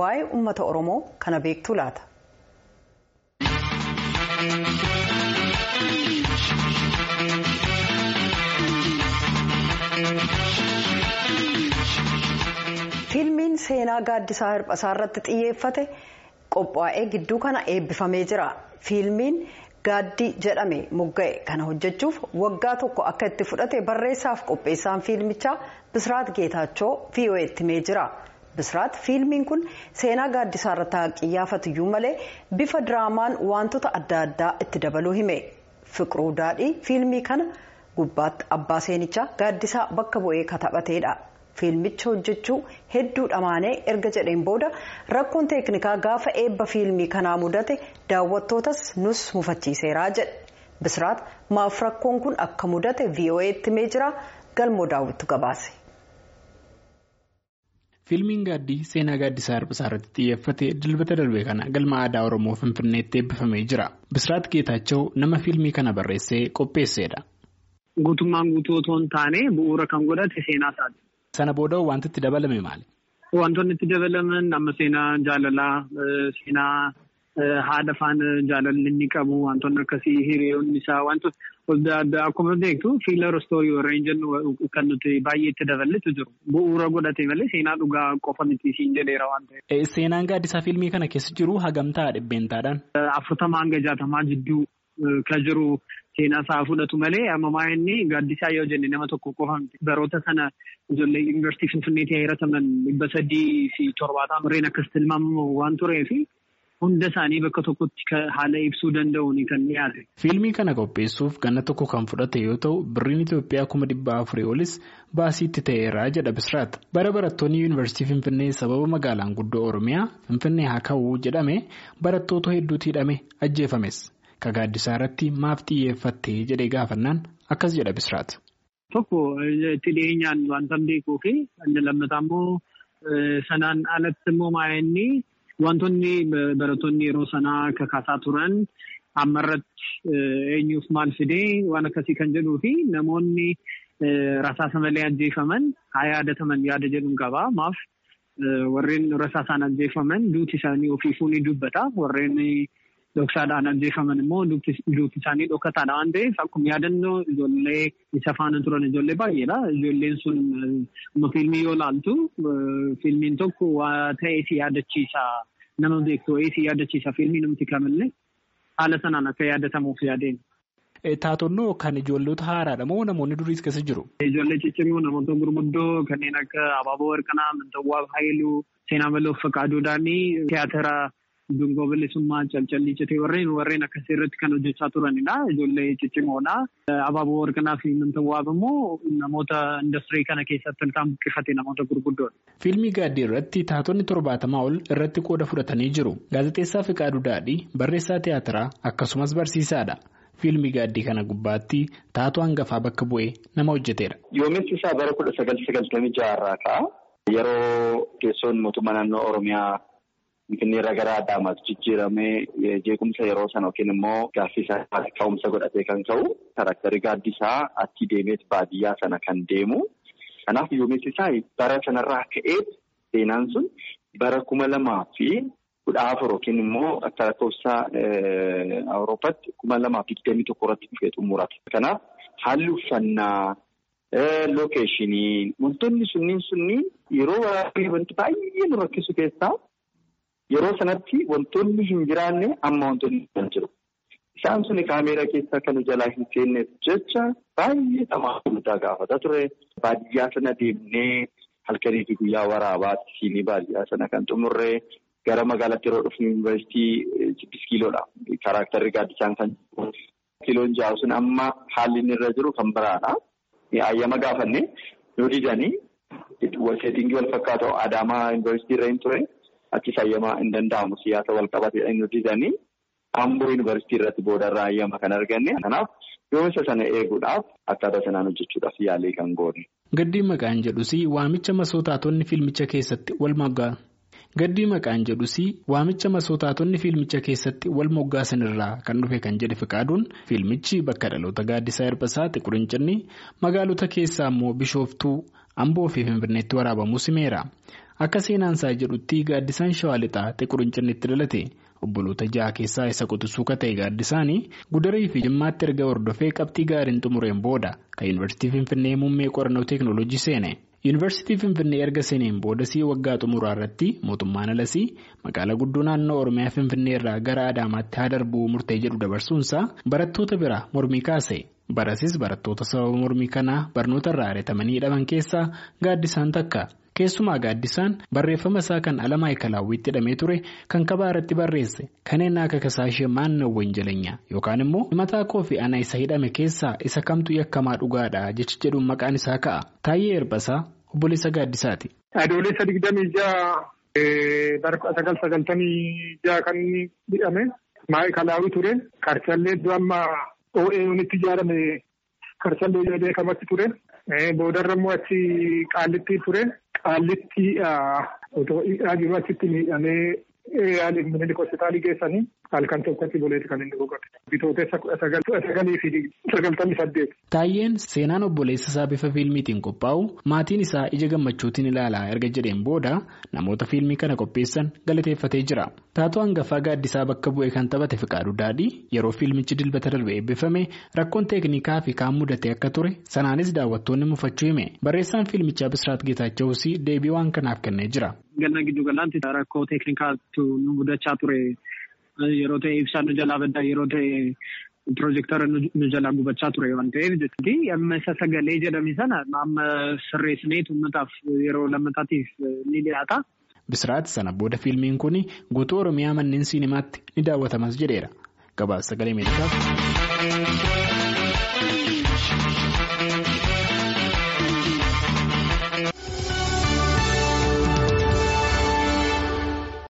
waa'ee uummata oromoo kana beektuu laata. fiilmiin seenaa gaaddisaa hirphasaa irratti xiyyeeffate qophaa'ee gidduu kana eebbifamee jira fiilmiin gaaddii jedhame mogga'e kana hojjechuuf waggaa tokko akka itti fudhate barreessaaf qopheessaan fiilmichaa bisiraat geetaachoo vo'eetti himee jira bisiraat fiilmiin kun seenaa gaaddisaa irratti xiyyeeffatu malee bifa diraamaan wantoota adda addaa itti dabaluu hime fiqiruu daadhii fiilmii kana gubbaatti abbaa seenichaa gaaddisaa bakka bu'ee kataphateedha. fiilmicha hojjechuu hedduu dhamaanee erga jedheen booda rakkoon teeknikaa gaafa eebba fiilmii kanaa mudate daawwattootas nus mufachiiseeraa jedhe bisiraat maaf rakkoon kun akka mudate vo'eetti himee jira galmoo daawwittu gabaase. fiilmiin gaaddii seenaa gaaddisaa hirphisaa irratti xiyyeeffate dilbata darbe kana galma aadaa oromoo finfinneetti eebbifamee jira bisiraat geetaachoo nama fiilmii kana barreessee qopheesseedha. guutummaan guutuu otoo hin taane bu'uura kan godhate seenaa isaati. Sana booda wanti itti dabalame maali? Wantoonni itti dabalaman amma seenaa jaalalaa seenaa haadha faana jaalalli inni qabu wantoonni akkasii hiriyoonni isaa wantoota akkuma beektu fiilar istoorii warreen jennu kan nuti baay'ee itti daballetu jiru. Bu'uura godhate malee seenaa dhugaa qofa miti siin jedheera waan ta'eef. Seenaan gaaddisaa fiilmii kana keessa jiru hagamtaa dhibbeentaadhaan? Afurtamaa hanga jaatamaa jidduu kan jiru. Seenaa isaa fudhatu malee ammaa inni gaaddisaa yoo jenne nama tokko qofa baroota sana ijoollee yuunivarsiitii Finfinneetti heerataman dhibba sadii fi torbaataa murreen akkas tilmaamamu waan tureef hunda isaanii bakka tokkotti haala ibsuu danda'uun kan dhiyaate. Fiilmii kana qopheessuuf ganna tokko kan fudhate yoo ta'u birriin Itoophiyaa kuma dhibba afurii olis baasiitti ta'eera jedha Bisiraat. Bara barattoonni yuunivarsiitii Finfinnee sababa magaalaan guddoo Oromiyaa Finfinnee haa ka'uu jedhame barattoota hedduutti hidhame ajjeefames. Ka gaaddisaa irratti maaf xiyyeeffattee jedhee gaafannaan akkas jedha Bisiraat. Tokko itti dhiyeenyaan wanta beekuu fi inni lammataa immoo sanaan alatti immoo maa'inni wantoonni barattoonni yeroo sanaa kakaasaa turan ammarratti eenyuuf maal fidee waan akkasii kan jedhuu fi namoonni rasaasa malee ajjeefaman haa yaadataman yaada jedhuun qaba. Maaf warreen rasaasaan ajjeefaman duuti isaanii ofiifuu ni dubbata. Warreen Dhoksaadhaan ajjeefaman immoo duuti isaanii dhokataadha waan ta'eef akkuma yaadannoo ijoollee isa faana turan ijoollee baay'eedha. Ijoolleen sun fiilmii yoo laaltu fiilmiin tokko waa ta'ee si yaadachiisa nama beektu wayii si yaadachiisa fiilmii namti kamillee haala sanaan akka yaadatamuuf yaadeen. Taatonnoo kan ijoollota haaraadha moo namoonni duriis keessa jiru? Ijoollee ciccimoo namoota gurguddoo kanneen akka Abaaboo Warqanaa, Mintawwaa Haayiluu, Seenaa Maloo Fakkaaduu Daanii, Tiyaatira. Dungoo bilisummaa calcallii citee warreen warreen akkasii irratti kan hojjechaa turanidha. Ijoollee ciccimoodha. Abaaboo Warqanaa fi Mintawwaab immoo namoota industirii kana keessatti kan buqqifate namoota gurguddoodha. Fiilmii gaaddii irratti taatonni torbaatamaa ol irratti qooda fudhatanii jiru. Gaazexeessaa Fiqaaduu Daadhii barreessaa tiyaatiraa akkasumas barsiisaadha. Fiilmii gaaddii kana gubbaatti taatoo hangafaa bakka bu'ee nama hojjeteera. Yoomiinsi isaa bara kudha sagal sagaltamii jaha irraa ka'a. Yeroo teessoon mootummaa naannoo Oromiyaa. Finfinnee irraa gara Adaamaatti jijjiiramee jeequmsa yeroo sana yookiin immoo gaaffii isaa ka'umsa godhatee kan ka'u karakterri gaaddisaa achi deemeet baadiyyaa sana kan deemu. Kanaaf yoomiinsi isaa bara sanarraa ka'ee seenaan sun bara kuma lamaa fi kudha afur yookiin immoo akka lakkoofsa Awurooppaatti kuma lamaa fi digdamii tokko irratti dhufee xumurata. Kanaaf haalli uffannaa. Lookeeshinii wantoonni sunniin sunniin yeroo waraabbii wanti baay'ee nu rakkisu keessaa. Yeroo sanatti wantoonni hin jiraanne amma wantoonni kan jiru. Isaan suni kaameeraa keessa kan jalaa hin seenneef jecha baay'ee dhamaa guddaa gaafata ture. Baadiyyaa sana deemnee halkanii fi guyyaa waraabaatti siinii baadiyyaa sana kan xumurree gara magaalaatti yeroo dhufnu yuunivarsiitii siddis kiiloodha. Kaaraaktarri gaaddisaan kan jiru. Kiiloon ja'a sun amma haalli inni irra jiru kan biraadha. Ayyama gaafanne yoo didanii seetingii wal fakkaatu Adaamaa yuunivarsiitii irra hin ture. Achis ayyamaa hin danda'amu siyaasa wal qabatee inni didanii Amboo yuunivarsiitii irratti boodarraa ayyama kan arganne. Kanaaf yoomisa sana eeguudhaaf akkaataa sanaan hojjechuudhaaf yaalii kan goone. Gaddii maqaan jedhus waamicha masootaatonni fiilmicha keessatti wal moggaa. Gaddii maqaan jedhus waamicha masootaatonni fiilmicha keessatti wal moggaasan irraa kan dhufe kan jedhe Fiqaaduun fiilmichi bakka dhaloota gaaddisaa Hirphasaa Xiqurincinni magaalota keessaa immoo Bishooftuu Amboo fi Finfinneetti waraabamuu simeera. Akka seenaansaa jedhutti gaaddisaan shawaa lixaa xiquruncinitti dhalate obboloota ja'a keessaa isa quxisuuka ta'e gaaddisaanii gudarii fi jimmaatti erga hordofee qabxii gaariin xumureen booda kan yuunivarsiitii Finfinnee muummee qorannoo teeknooloojii seene. Yuunivarsiitii Finfinnee erga seeneen boodasii waggaa xumuraa irratti mootummaan alasii magaalaa guddoo naannoo Oromiyaa Finfinnee irraa gara Adaamaatti haa darbuu murtee jedhu dabarsuunsaa barattoota biraa mormii kaase. Barasis barattoota sababa mormii kanaa barnoota irraa ari'atamanii hidhaman keessaa gaaddisaan takka. Keessumaa gaaddisaan barreeffama isaa kan alamaa eekalaawwiitti hidhamee ture kan kabaa irratti barreesse kanneen akka kasaashee maannawwan jalanya yookaan immoo mataa koo fi ana isa hidhame keessaa isa kamtu yakkamaa dhugaadha jecha jedhuun maqaan isaa ka'a. Taayyee Erbasaa obboleessa gaaddisaati. Adoolessa digdamii ja'a bara sagal sagaltamii ja'a kan inni hidhame maayikalaawwi ture qarcallee iddoo amma OAU'n itti ijaarame qarcallee beekamatti ture boodarra immoo achi qaallitti ture. Qaallitti otoo jiru achitti miidhamee yaaliin hospitaalii geessanii halkan tokkotti boleeti kan inni boqote. Bitootessa kudha sagalii fi sagaltamii saddeet. Taayyeen seenaan obboleessa isaa bifa fiilmiitiin qophaa'u maatiin isaa ija gammachuutiin ilaalaa erga jedheen booda namoota fiilmii kana qopheessan galateeffatee jira. Taatoo hangafaa gaaddisaa bakka bu'ee kan taphate Fiqaaduu Daadhii yeroo fiilmichi dilbata darbe eebbifame rakkoon teeknikaa fi kaan mudate akka ture sanaanis daawwattoonni mufachuu hime barreessaan fiilmichaa Bisiraat Geetaachawus deebii waan kanaaf kennee jira. Ganna giddu galaanti rakkoo teeknikaatu nu mudachaa ture yeroo ta'e ibsaan nu jalaa baddaa yeroo ta'e piroojektara nu jalaa gubachaa ture waan ta'eef jechuudha. Amma isa sagalee jedhame sana amma sirreessineet uummataaf yeroo lammataatiif ni dhiyaata. Bisiraat sana booda fiilmiin kun guutuu Oromiyaa manneen siinimaatti ni daawwatamas jedheera. Gabaasa sagalee meeshaaf.